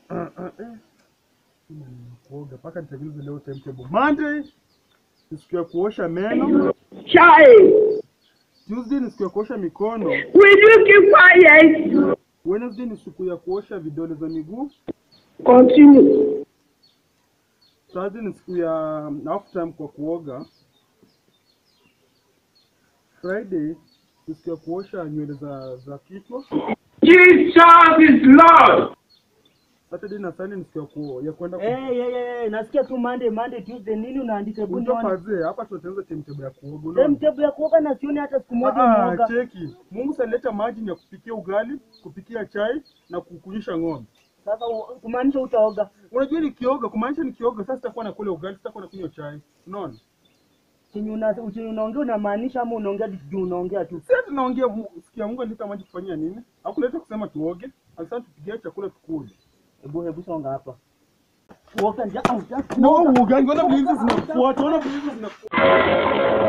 kuoga mpaka nitengeneze leo timetable. Monday ni siku ya kuosha meno, Chai, Tuesday ni siku ya kuosha mikono, will you keep quiet? Wednesday ni siku ya kuosha vidole za miguu, Continue. Thursday ni siku ya half time kwa kuoga, Friday ni siku ya kuosha nywele za za kichwa, Jesus is Lord. Saturday na Sunday ni siku ya ku, ya kwenda ku Eh, eh, eh, eh, nasikia tu Monday, Monday, Tuesday nini unaandika hebu Unajua nione. pazee hapa tunatengeneza timetable ya kuoga. unaona? Timetable ya kuoga na sioni hata siku moja Ah, umeoga. cheki. Mungu saleta maji ni ya kupikia ugali, kupikia chai na kukunyisha ng'ombe. Sasa u- kumaanisha utaoga. Unajua nikioga, kumaanisha nikioga sasa sitakuwa nakula ugali, sitakuwa nakunywa chai. Unaona? Chenye una chenye unaongea unamaanisha ama unaongea juu unaongea tu. Sasa tunaongea Mu- sikia Mungu alileta maji kufanyia nini? Hakuleta kusema tuoge, alisema tupigie chakula tukule. Hebu hebu songa hapa. Kuoga nja au Na wewe uogangi, ona vile hizi zinafuata, ona vile hizi zinafuata.